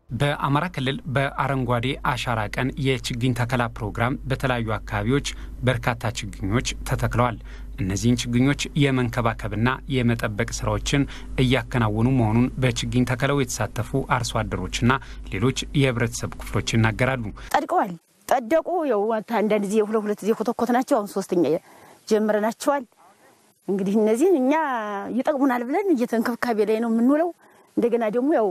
በአማራ ክልል በአረንጓዴ አሻራ ቀን የችግኝ ተከላ ፕሮግራም በተለያዩ አካባቢዎች በርካታ ችግኞች ተተክለዋል። እነዚህን ችግኞች የመንከባከብና የመጠበቅ ስራዎችን እያከናወኑ መሆኑን በችግኝ ተከላው የተሳተፉ አርሶ አደሮችና ሌሎች የህብረተሰብ ክፍሎች ይናገራሉ። ጠድቀዋል። ጠደቁ። ያው አንዳንድ ጊዜ ሁለት ሁለት ጊዜ ኮተኮት ናቸው። አሁን ሶስተኛ ጀምረናቸዋል። እንግዲህ እነዚህን እኛ ይጠቅሙናል ብለን እየተንክብካቤ ላይ ነው የምንውለው። እንደገና ደግሞ ያው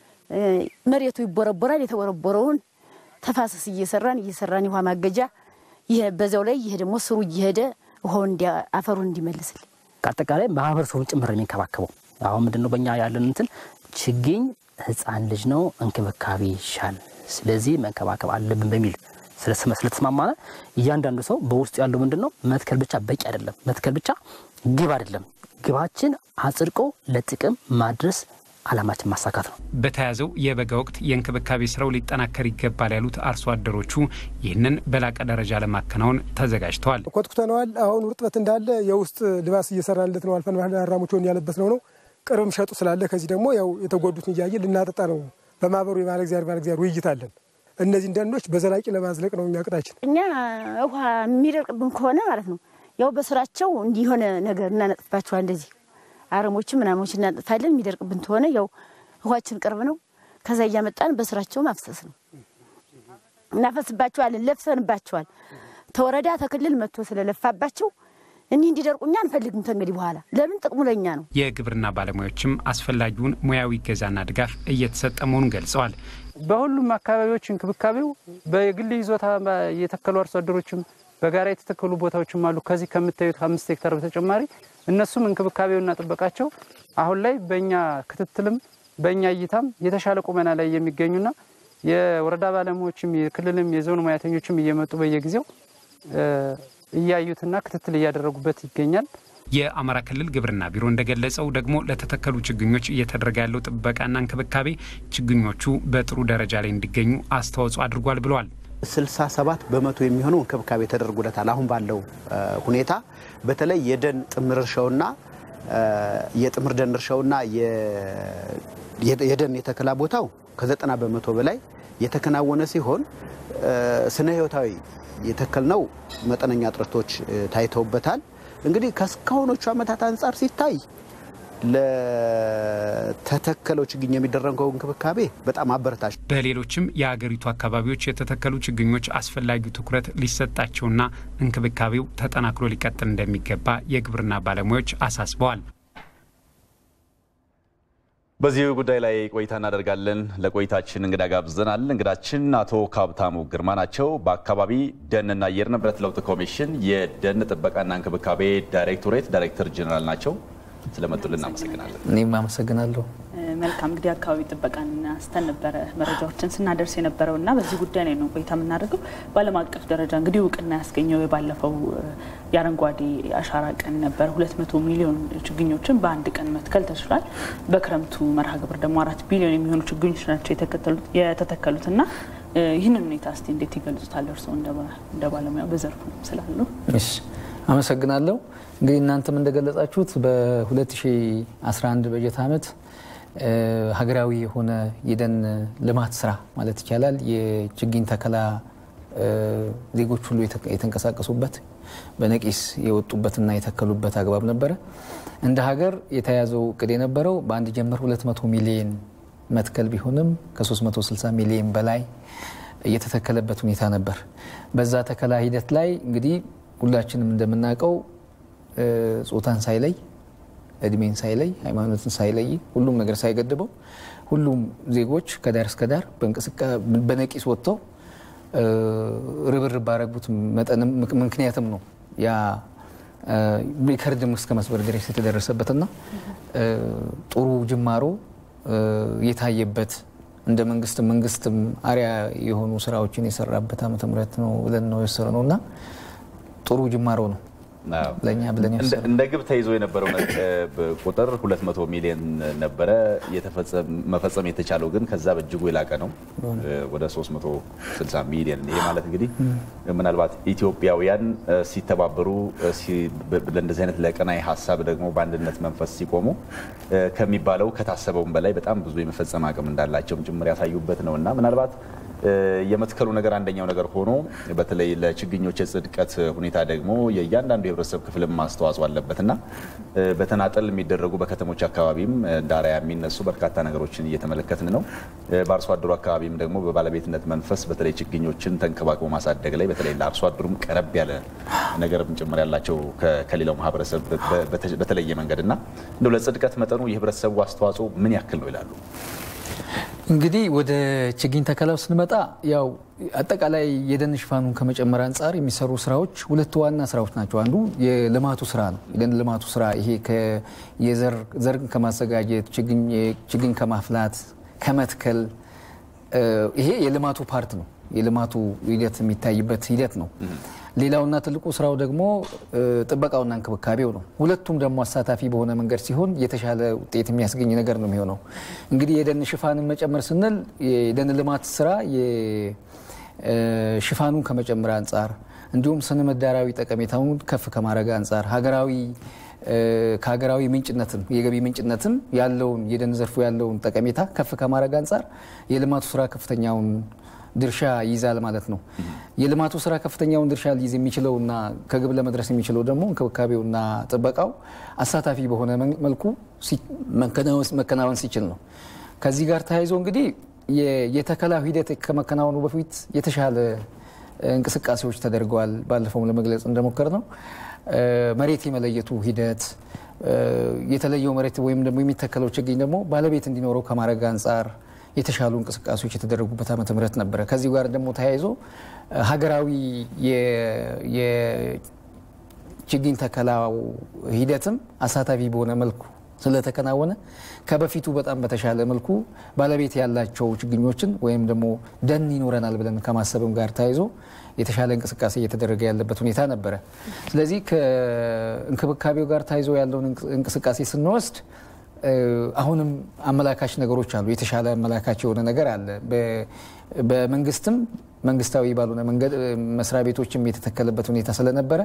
መሬቱ ይቦረቦራል። የተቦረቦረውን ተፋሰስ እየሰራን እየሰራን የውሃ ማገጃ ይሄ በዛው ላይ ይሄ ደግሞ ስሩ እየሄደ ውሃው አፈሩን እንዲመልስል አጠቃላይ ማህበረሰቡን ጭምር የሚንከባከበው አሁን ምንድን ነው በእኛ ያለን እንትን ችግኝ ህፃን ልጅ ነው እንክብካቤ ይሻል፣ ስለዚህ መንከባከብ አለብን በሚል ስለተስማማነ እያንዳንዱ ሰው በውስጡ ያለው ምንድን ነው መትከል ብቻ በቂ አይደለም። መትከል ብቻ ግብ አይደለም። ግባችን አጽድቆ ለጥቅም ማድረስ አላማችን ማሳካት ነው። በተያዘው የበጋ ወቅት የእንክብካቤ ስራው ሊጠናከር ይገባል ያሉት አርሶ አደሮቹ ይህንን በላቀ ደረጃ ለማከናወን ተዘጋጅተዋል። ኮትኩተነዋል። አሁን ውርጥበት እንዳለ የውስጥ ልባስ እየሰራንለት ነው። አልፈን ባህል አራሙቸውን ያለበት ነው ነው ቅርብም ሸጡ ስላለ ከዚህ ደግሞ ያው የተጎዱትን እያየ ልናጠጣ ነው። በማህበሩ የባለ እግዚአብሔር ባለ እግዚአብሔር ውይይት አለን። እነዚህ ደኖች በዘላቂ ለማዝለቅ ነው የሚያቅዳችን። እኛ ውሃ የሚደርቅብን ከሆነ ማለት ነው ያው በስራቸው እንዲሆነ ነገር እናነጥፋቸዋል እንደዚህ አረሞችን ምናሞች እናጥፋለን። የሚደርቅብን ተሆነ ያው ውሃችን ቅርብ ነው። ከዛ እያመጣን በስራቸው ማፍሰስ ነው። እናፈስባቸዋለን። ለፍሰንባቸዋል። ተወረዳ ተክልል መጥቶ ስለለፋባቸው እኒህ እንዲደርቁ እኛ አንፈልግም። ተንግዲህ በኋላ ለምን ጥቅሙ ለእኛ ነው። የግብርና ባለሙያዎችም አስፈላጊውን ሙያዊ እገዛና ድጋፍ እየተሰጠ መሆኑን ገልጸዋል። በሁሉም አካባቢዎች እንክብካቤው በግል ይዞታ የተከሉ አርሶ አደሮችም በጋራ የተተከሉ ቦታዎችም አሉ። ከዚህ ከምታዩት አምስት ሄክታር በተጨማሪ እነሱም እንክብካቤውና ጥበቃቸው አሁን ላይ በእኛ ክትትልም በእኛ እይታም የተሻለ ቁመና ላይ የሚገኙና የወረዳ ባለሙያዎችም የክልልም የዞን ሙያተኞችም እየመጡ በየጊዜው እያዩትና ክትትል እያደረጉበት ይገኛል። የአማራ ክልል ግብርና ቢሮ እንደገለጸው ደግሞ ለተተከሉ ችግኞች እየተደረገ ያለው ጥበቃና እንክብካቤ ችግኞቹ በጥሩ ደረጃ ላይ እንዲገኙ አስተዋጽኦ አድርጓል ብለዋል። 67 በመቶ የሚሆነው እንክብካቤ ተደርጎለታል። አሁን ባለው ሁኔታ በተለይ የደን ጥምር እርሻውና የጥምር ደን እርሻውና የደን የተከላ ቦታው ከዘጠና በመቶ በላይ የተከናወነ ሲሆን ስነ ህይወታዊ የተከልነው መጠነኛ እጥረቶች ታይተውበታል። እንግዲህ ከእስካሁኖቹ ዓመታት አንጻር ሲታይ ለተተከለው ችግኝ የሚደረገው እንክብካቤ በጣም አበረታች። በሌሎችም የሀገሪቱ አካባቢዎች የተተከሉ ችግኞች አስፈላጊው ትኩረት ሊሰጣቸውና እንክብካቤው ተጠናክሮ ሊቀጥል እንደሚገባ የግብርና ባለሙያዎች አሳስበዋል። በዚህ ጉዳይ ላይ ቆይታ እናደርጋለን። ለቆይታችን እንግዳ ጋብዘናል። እንግዳችን አቶ ካብታሙ ግርማ ናቸው። በአካባቢ ደንና አየር ንብረት ለውጥ ኮሚሽን የደን ጥበቃና እንክብካቤ ዳይሬክቶሬት ዳይሬክተር ጀኔራል ናቸው። ስለመጡልን እናመሰግናለን። እኔም አመሰግናለሁ። መልካም እንግዲህ አካባቢ ጥበቃን አንስተን ነበረ መረጃዎችን ስናደርስ የነበረው እና በዚህ ጉዳይ ላይ ነው ቆይታ የምናደርገው። በዓለም አቀፍ ደረጃ እንግዲህ እውቅና ያስገኘው የባለፈው የአረንጓዴ አሻራ ቀን ነበር። ሁለት መቶ ሚሊዮን ችግኞችን በአንድ ቀን መትከል ተችሏል። በክረምቱ መርሃ ግብር ደግሞ አራት ቢሊዮን የሚሆኑ ችግኞች ናቸው የተተከሉት እና ይህንን ሁኔታ እስቲ እንዴት ይገልጹታል እርስዎ እንደ ባለሙያ በዘርፉ ስላሉ? እሺ አመሰግናለሁ። እንግዲህ እናንተም እንደገለጻችሁት በ2011 በጀት ዓመት ሀገራዊ የሆነ የደን ልማት ስራ ማለት ይቻላል የችግኝ ተከላ ዜጎች ሁሉ የተንቀሳቀሱበት በነቂስ የወጡበትና የተከሉበት አግባብ ነበረ። እንደ ሀገር የተያዘው እቅድ የነበረው በአንድ ጀምር 200 ሚሊዮን መትከል ቢሆንም ከ360 ሚሊዮን በላይ እየተተከለበት ሁኔታ ነበር። በዛ ተከላ ሂደት ላይ እንግዲህ ሁላችንም እንደምናውቀው ጾታን ሳይለይ እድሜን ሳይለይ ሃይማኖትን ሳይለይ ሁሉም ነገር ሳይገድበው ሁሉም ዜጎች ከዳር እስከ ዳር በነቂስ ወጥተው ርብርብ ባረጉት መጠንም ምክንያትም ነው ያ ሪከርድም እስከ መስበር ድረስ የተደረሰበትና ጥሩ ጅማሮ የታየበት እንደ መንግስት መንግስትም አሪያ የሆኑ ስራዎችን የሰራበት ዓመተ ምህረት ነው ብለን ነው የወሰድነው እና ጥሩ ጅማሮ ነው። ለእኛ ብለን እንደ ግብ ተይዞ የነበረው ቁጥር 200 ሚሊዮን ነበረ። መፈጸም የተቻለው ግን ከዛ በእጅጉ የላቀ ነው፣ ወደ 360 ሚሊዮን። ይሄ ማለት እንግዲህ ምናልባት ኢትዮጵያውያን ሲተባበሩ ለእንደዚህ አይነት ለቀናይ ሀሳብ ደግሞ በአንድነት መንፈስ ሲቆሙ ከሚባለው ከታሰበውም በላይ በጣም ብዙ የመፈጸም አቅም እንዳላቸውም ጭምር ያሳዩበት ነው እና ምናልባት የመትከሉ ነገር አንደኛው ነገር ሆኖ በተለይ ለችግኞች የጽድቀት ሁኔታ ደግሞ የእያንዳንዱ የህብረተሰብ ክፍልም አስተዋጽኦ አለበት እና በተናጠል የሚደረጉ በከተሞች አካባቢም እንደ አርአያ የሚነሱ በርካታ ነገሮችን እየተመለከትን ነው። በአርሶ አደሩ አካባቢም ደግሞ በባለቤትነት መንፈስ በተለይ ችግኞችን ተንከባክቦ ማሳደግ ላይ በተለይ ለአርሶ አደሩም ቀረብ ያለ ነገርም ጭምር ያላቸው ከሌላው ማህበረሰብ በተለየ መንገድ እና እንደው ለጽድቀት መጠኑ የህብረተሰቡ አስተዋጽኦ ምን ያክል ነው ይላሉ? እንግዲህ ወደ ችግኝ ተከላው ስንመጣ ያው አጠቃላይ የደን ሽፋኑን ከመጨመር አንጻር የሚሰሩ ስራዎች ሁለት ዋና ስራዎች ናቸው። አንዱ የልማቱ ስራ ነው። የደን ልማቱ ስራ ይሄ የዘር ከማዘጋጀት ችግኝ ከማፍላት ከመትከል ይሄ የልማቱ ፓርት ነው። የልማቱ ሂደት የሚታይበት ሂደት ነው። ሌላውና ትልቁ ስራው ደግሞ ጥበቃውና እንክብካቤው ነው። ሁለቱም ደግሞ አሳታፊ በሆነ መንገድ ሲሆን የተሻለ ውጤት የሚያስገኝ ነገር ነው የሚሆነው። እንግዲህ የደን ሽፋንን መጨመር ስንል የደን ልማት ስራ ሽፋኑን ከመጨመር አንጻር እንዲሁም ስነ ምህዳራዊ ጠቀሜታውን ከፍ ከማድረግ አንጻር ሀገራዊ ከሀገራዊ ምንጭነትም የገቢ ምንጭነትም ያለውን የደን ዘርፉ ያለውን ጠቀሜታ ከፍ ከማድረግ አንጻር የልማቱ ስራ ከፍተኛውን ድርሻ ይይዛል ማለት ነው። የልማቱ ስራ ከፍተኛውን ድርሻ ሊይዝ የሚችለውና ከግብ ለመድረስ የሚችለው ደግሞ እንክብካቤውና ጥበቃው አሳታፊ በሆነ መልኩ መከናወን ሲችል ነው። ከዚህ ጋር ተያይዞ እንግዲህ የተከላው ሂደት ከመከናወኑ በፊት የተሻለ እንቅስቃሴዎች ተደርገዋል። ባለፈውም ለመግለጽ እንደሞከር ነው መሬት የመለየቱ ሂደት የተለየው መሬት ወይም ደግሞ የሚተከለው ችግኝ ደግሞ ባለቤት እንዲኖረው ከማድረግ አንጻር የተሻሉ እንቅስቃሴዎች የተደረጉበት ዓመተ ምህረት ነበረ። ከዚህ ጋር ደግሞ ተያይዞ ሀገራዊ የችግኝ ተከላው ሂደትም አሳታፊ በሆነ መልኩ ስለተከናወነ ከበፊቱ በጣም በተሻለ መልኩ ባለቤት ያላቸው ችግኞችን ወይም ደግሞ ደን ይኖረናል ብለን ከማሰብም ጋር ተያይዞ የተሻለ እንቅስቃሴ እየተደረገ ያለበት ሁኔታ ነበረ። ስለዚህ ከእንክብካቤው ጋር ተያይዞ ያለውን እንቅስቃሴ ስንወስድ አሁንም አመላካች ነገሮች አሉ። የተሻለ አመላካች የሆነ ነገር አለ። በመንግስትም መንግስታዊ ባልሆነ መንገድ መስሪያ ቤቶችም የተተከለበት ሁኔታ ስለነበረ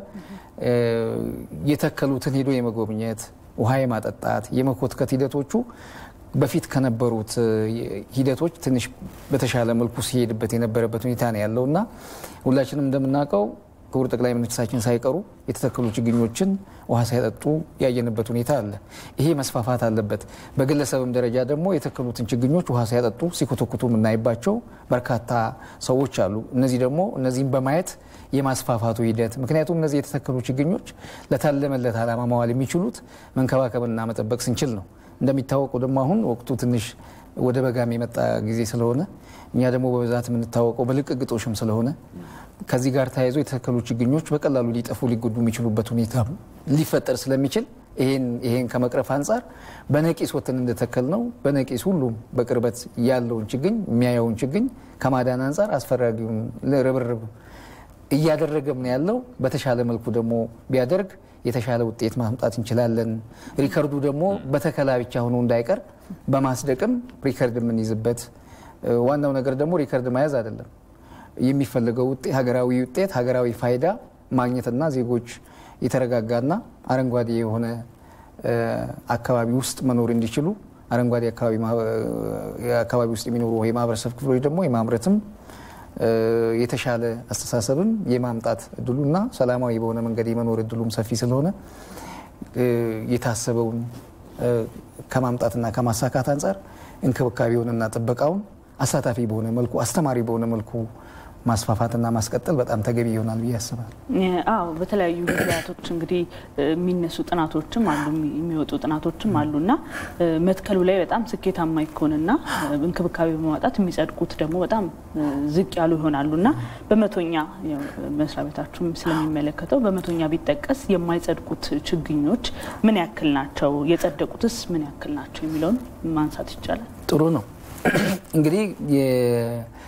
የተከሉትን ሄዶ የመጎብኘት ውሃ የማጠጣት የመኮትከት ሂደቶቹ በፊት ከነበሩት ሂደቶች ትንሽ በተሻለ መልኩ ሲሄድበት የነበረበት ሁኔታ ነው ያለው እና ሁላችንም እንደምናውቀው ክቡር ጠቅላይ ሚኒስትራችን ሳይቀሩ የተተከሉ ችግኞችን ውሃ ሳይጠጡ ያየንበት ሁኔታ አለ። ይሄ መስፋፋት አለበት። በግለሰብም ደረጃ ደግሞ የተከሉትን ችግኞች ውሃ ሳይጠጡ ሲኮተኩቱ የምናይባቸው በርካታ ሰዎች አሉ። እነዚህ ደግሞ እነዚህም በማየት የማስፋፋቱ ሂደት ምክንያቱም እነዚህ የተተከሉ ችግኞች ለታለመለት ዓላማ መዋል የሚችሉት መንከባከብና መጠበቅ ስንችል ነው። እንደሚታወቀው ደግሞ አሁን ወቅቱ ትንሽ ወደ በጋም የመጣ ጊዜ ስለሆነ እኛ ደግሞ በብዛት የምንታወቀው በልቅግጦሽም ስለሆነ ከዚህ ጋር ተያይዞ የተተከሉ ችግኞች በቀላሉ ሊጠፉ ሊጎዱ የሚችሉበት ሁኔታ ሊፈጠር ስለሚችል ይሄን ከመቅረፍ አንጻር በነቂስ ወጥተን እንደተከል ነው በነቂስ ሁሉም በቅርበት ያለውን ችግኝ የሚያየውን ችግኝ ከማዳን አንጻር አስፈላጊውን ርብርብ እያደረገም ነው ያለው። በተሻለ መልኩ ደግሞ ቢያደርግ የተሻለ ውጤት ማምጣት እንችላለን። ሪከርዱ ደግሞ በተከላ ብቻ ሆኖ እንዳይቀር በማስደቅም ሪከርድ የምንይዝበት ዋናው ነገር ደግሞ ሪከርድ መያዝ አይደለም የሚፈለገው ውጤት ሀገራዊ ውጤት ሀገራዊ ፋይዳ ማግኘትና ዜጎች የተረጋጋና አረንጓዴ የሆነ አካባቢ ውስጥ መኖር እንዲችሉ አረንጓዴ አካባቢ ውስጥ የሚኖሩ የማህበረሰብ ክፍሎች ደግሞ የማምረትም የተሻለ አስተሳሰብም የማምጣት እድሉና ሰላማዊ በሆነ መንገድ የመኖር እድሉም ሰፊ ስለሆነ የታሰበውን ከማምጣትና ከማሳካት አንጻር እንክብካቤውንና ጥበቃውን አሳታፊ በሆነ መልኩ አስተማሪ በሆነ መልኩ ማስፋፋትና ማስቀጠል በጣም ተገቢ ይሆናል ብዬ አስባለሁ። አዎ በተለያዩ ጊዜያቶች እንግዲህ የሚነሱ ጥናቶችም አሉ የሚወጡ ጥናቶችም አሉ እና መትከሉ ላይ በጣም ስኬታማ ይኮንና እንክብካቤ በማውጣት የሚጸድቁት ደግሞ በጣም ዝቅ ያሉ ይሆናሉ እና በመቶኛ መስሪያ ቤታችሁም ስለሚመለከተው በመቶኛ ቢጠቀስ የማይጸድቁት ችግኞች ምን ያክል ናቸው፣ የጸደቁትስ ምን ያክል ናቸው የሚለውን ማንሳት ይቻላል። ጥሩ ነው እንግዲህ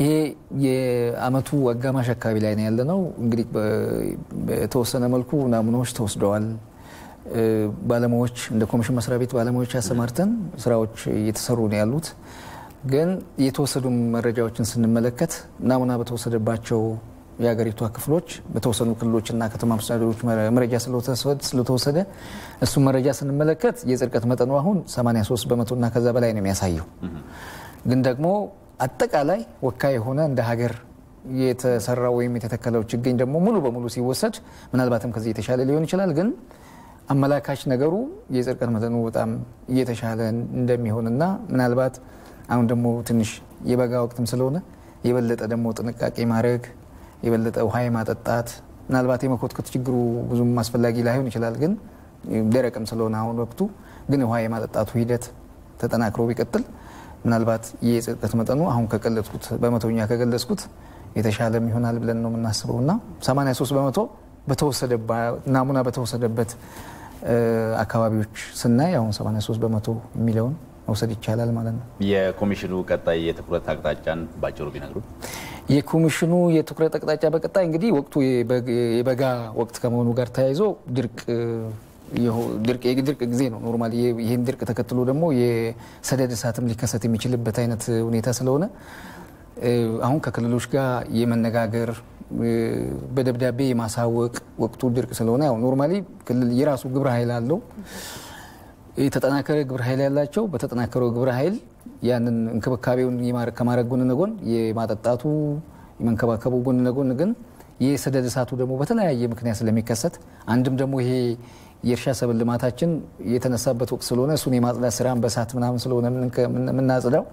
ይሄ የአመቱ አጋማሽ አካባቢ ላይ ነው ያለ ነው። እንግዲህ በተወሰነ መልኩ ናሙናዎች ተወስደዋል። ባለሙያዎች እንደ ኮሚሽን መስሪያ ቤት ባለሙያዎች ያሰማርተን ስራዎች እየተሰሩ ነው ያሉት። ግን የተወሰዱ መረጃዎችን ስንመለከት ናሙና በተወሰደባቸው የሀገሪቷ ክፍሎች በተወሰኑ ክልሎችና ከተማ መስተዳድሮች መረጃ ስለተወሰደ እሱም መረጃ ስንመለከት የጽድቀት መጠኑ አሁን 83 በመቶና ከዛ በላይ ነው የሚያሳየው። ግን ደግሞ አጠቃላይ ወካይ የሆነ እንደ ሀገር የተሰራ ወይም የተተከለው ችግኝ ደግሞ ሙሉ በሙሉ ሲወሰድ ምናልባትም ከዚህ የተሻለ ሊሆን ይችላል። ግን አመላካች ነገሩ የጽድቀት መጠኑ በጣም እየተሻለ እንደሚሆንና ምናልባት አሁን ደግሞ ትንሽ የበጋ ወቅትም ስለሆነ የበለጠ ደግሞ ጥንቃቄ ማድረግ የበለጠ ውሃ የማጠጣት ምናልባት የመኮትኮት ችግሩ ብዙም አስፈላጊ ላይሆን ይችላል። ግን ደረቅም ስለሆነ አሁን ወቅቱ ግን ውሃ የማጠጣቱ ሂደት ተጠናክሮ ቢቀጥል ምናልባት የጽድቀት መጠኑ አሁን ከገለጽኩት በመቶኛ ከገለጽኩት የተሻለም ይሆናል ብለን ነው የምናስበው እና 83 በመቶ ናሙና በተወሰደበት አካባቢዎች ስናይ አሁን 83 በመቶ የሚለውን መውሰድ ይቻላል ማለት ነው። የኮሚሽኑ ቀጣይ የትኩረት አቅጣጫን ባጭሩ ቢነግሩ። የኮሚሽኑ የትኩረት አቅጣጫ በቀጣይ እንግዲህ ወቅቱ የበጋ ወቅት ከመሆኑ ጋር ተያይዞ ድርቅ የድርቅ ጊዜ ነው። ኖርማሊ ይህን ድርቅ ተከትሎ ደግሞ የሰደድ እሳትም ሊከሰት የሚችልበት አይነት ሁኔታ ስለሆነ አሁን ከክልሎች ጋር የመነጋገር በደብዳቤ የማሳወቅ ወቅቱ ድርቅ ስለሆነ ያው ኖርማሊ ክልል የራሱ ግብረ ኃይል አለው የተጠናከረ ግብረ ኃይል ያላቸው በተጠናከረው ግብረ ኃይል ያንን እንክብካቤውን ከማድረግ ጎን ለጎን የማጠጣቱ የመንከባከቡ ጎን ለጎን ግን የሰደድ እሳቱ ደግሞ በተለያየ ምክንያት ስለሚከሰት አንድም ደግሞ ይሄ የእርሻ ሰብል ልማታችን የተነሳበት ወቅት ስለሆነ እሱን የማጽዳት ስራን በእሳት ምናምን ስለሆነ የምናጽዳው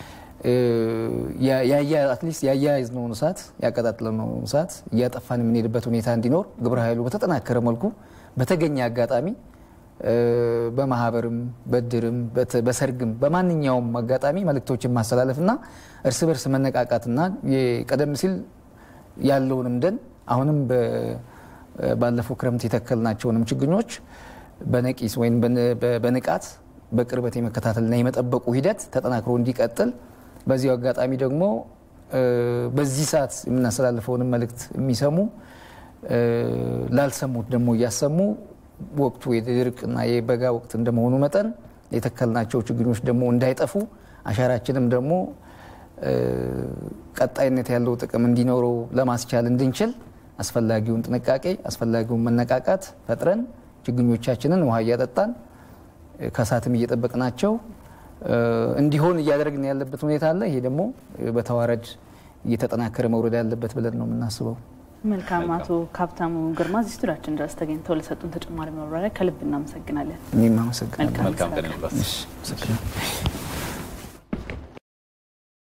አትሊስት ያያያዝነውን እሳት ያቀጣጥለነውን እሳት እያጠፋን የምንሄድበት ሁኔታ እንዲኖር ግብረ ኃይሉ በተጠናከረ መልኩ በተገኘ አጋጣሚ በማህበርም በድርም በሰርግም በማንኛውም አጋጣሚ መልእክቶችን ማስተላለፍና እርስ በርስ መነቃቃትና ቀደም ሲል ያለውንም ደን አሁንም ባለፈው ክረምት የተከልናቸውንም ችግኞች በነቂስ ወይም በንቃት በቅርበት የመከታተልና የመጠበቁ ሂደት ተጠናክሮ እንዲቀጥል በዚሁ አጋጣሚ ደግሞ በዚህ ሰዓት የምናስተላልፈውንም መልእክት የሚሰሙ ላልሰሙት ደግሞ እያሰሙ ወቅቱ የድርቅና የበጋ ወቅት እንደመሆኑ መጠን የተከልናቸው ችግኞች ደግሞ እንዳይጠፉ አሻራችንም ደግሞ ቀጣይነት ያለው ጥቅም እንዲኖረው ለማስቻል እንድንችል አስፈላጊውን ጥንቃቄ አስፈላጊውን መነቃቃት ፈጥረን ችግኞቻችንን ውሃ እያጠጣን ከእሳትም እየጠበቅናቸው እንዲሆን እያደረግን ያለበት ሁኔታ አለ። ይሄ ደግሞ በተዋረድ እየተጠናከረ መውረድ ያለበት ብለን ነው የምናስበው። መልካም። አቶ ካብታሙ ግርማ እዚህ ስቱዲያችን ድረስ ተገኝተው ለሰጡን ተጨማሪ ማብራሪያ ከልብ እናመሰግናለን። እኔም አመሰግናለሁ። መልካም ቀን ይሁንላችሁ።